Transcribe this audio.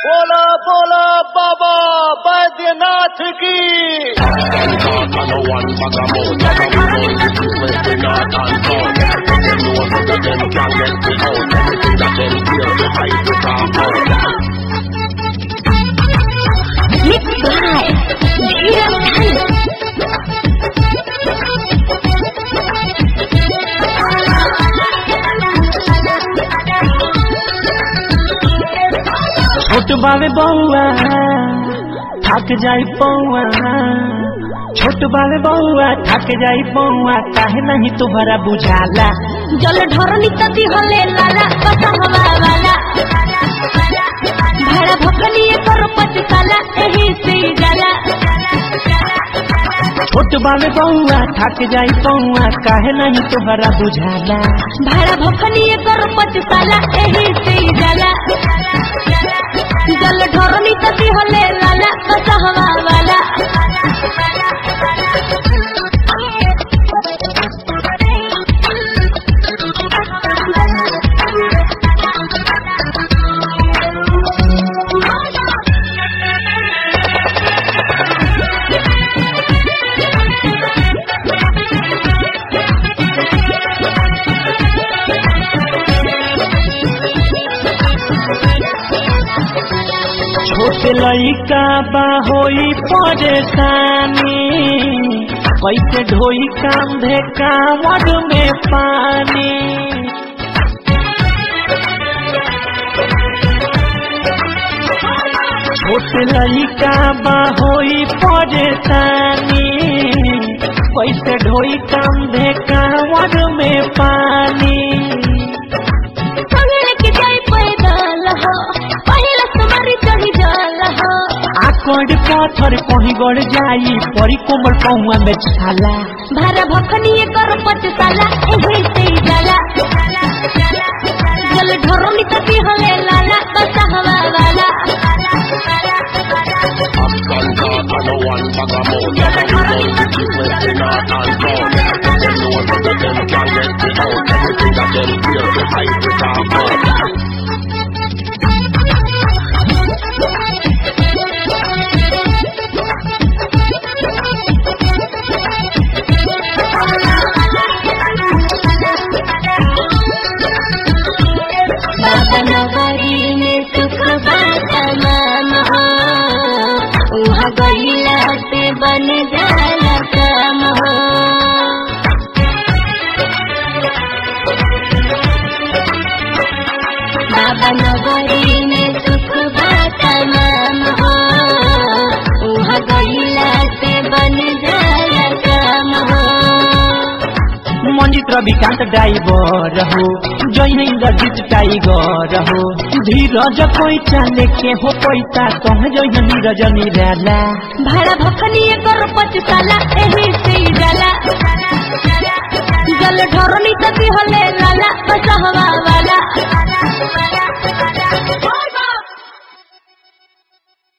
बोला बोला बाबा बैद्यनाथ की Mixed by Dhiraj Khan. छोट बावे बउआ थक जाई पौआ छोट बावे बउआ थक जाई पौआ काहे नहीं तुम्हारा बुझाला जल ढरनी तती हले लाला बसहवा वाला भाड़ा भकनी कर पचकाला एही से जाला छोट बावे बउआ थक जाई पौआ काहे नहीं तुम्हारा बुझाला भाड़ा भकनी कर पचकाला एही से जाला जल ढरनी तती हले लाला बसहवा वाला छोट लइका बा होई परेशानी कैसे ढोई कांधे कांवड़ में पानी छोट लइका बा होई परेशानी कैसे ढोई कांधे कांवड़ में पानी संगे के जाई पैदल हो पहिला तुम्हारी चढ़ी जल हो आकड़ पत्थर कहीं गड़ जाई परी कोमल पहुआ में छाला भारा भखनी कर पचकाला एही से जाला जल ढोरनी तती हले लाला बसहवा वाला बाबा नगरी में सुख बात नाम हो उहाँ गईला से बन जाला काम हो बाबा नगरी में सुख बात नाम हो उहाँ गईला से बन जाला काम हो मंजित रविकांत ड्राइवर हो जय इंद्रजीत टाइगर हो धीरज कोई चाले के हो पैसा कह जय नीरज निराला भाड़ा भखनी कर पचकाला एही से जाला जल ढरनी तती हले लाला बसहवा वाला